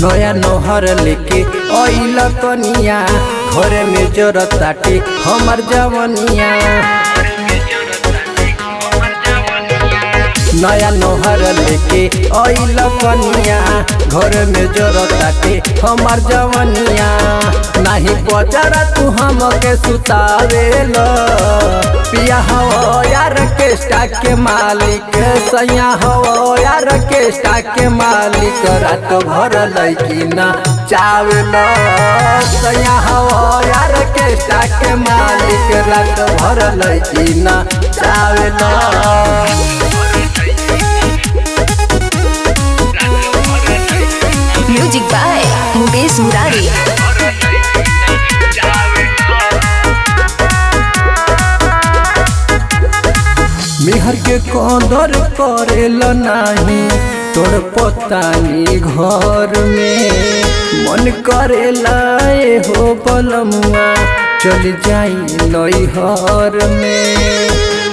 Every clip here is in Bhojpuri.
नया नोहर लेके अइल कनिया घरे में जरत ताटे हमर जवनिया नया नोहर लेके अइल कनिया घर में जरत ताटे हमर जवनिया नाही पचरा तू हमके सुतावेल पिया हो यार के स्टाक के मालिक सैया हो यार के स्टाक के मालिक रात भर लैकी ना चावल सैया हो यार के स्टाक के मालिक रात भर लैकी ना चावल म्यूजिक बाय मुकेश मुरारी मेहर के कदर करेल नाही तोर पतानी घर में मन करेला ए हो बलमुआ चल जाई नैहर में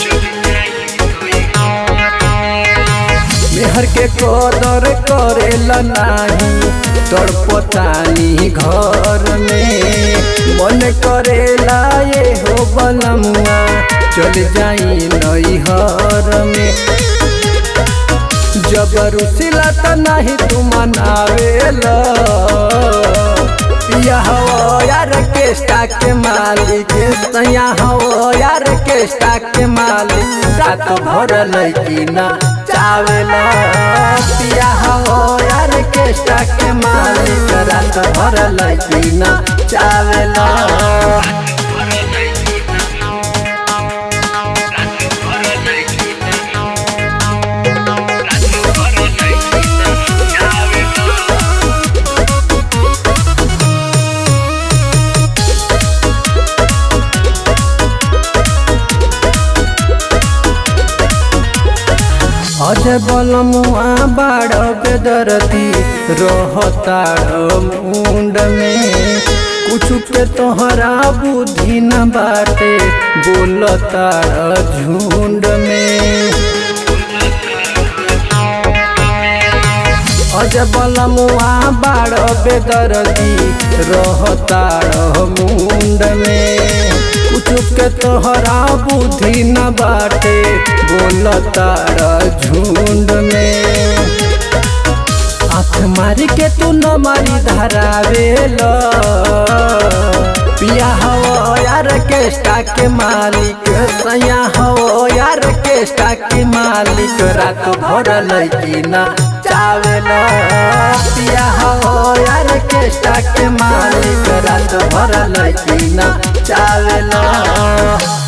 मेहर के कदर करेल नाही तोर पतानी घर में मन करेला ये हो बलमुआ चल जाई नैहर में जबरुसिला त नाही तू मनावेला पिया हो यार के स्टाक के मालिक सैया हो यार के स्टाक के मालिक रात भर लैकी ना चावेला पिया हो यार के स्टाक के मालिक रात भर लैकी ना चावेला अजय बलमुआ बाड़ बेदरती रहताड़ मुंड में कुछ के तोहरा बुद्धि न बाटे बोलताड़ झुंड में अजय बलमुआ बाड़ बेदरती रहताड़ मुंड में कुछ के तोहरा बुद्धि न बाटे बोलताड़ झुंड में आँख मारी के तू न मारी धरावेल पिया हो यार के स्टाक के मालिक सैया हो यार के स्टाक के मालिक रात भर लैकी ना चावेल पिया हो यार के स्टाक के मालिक रात भर लैकी ना चावेल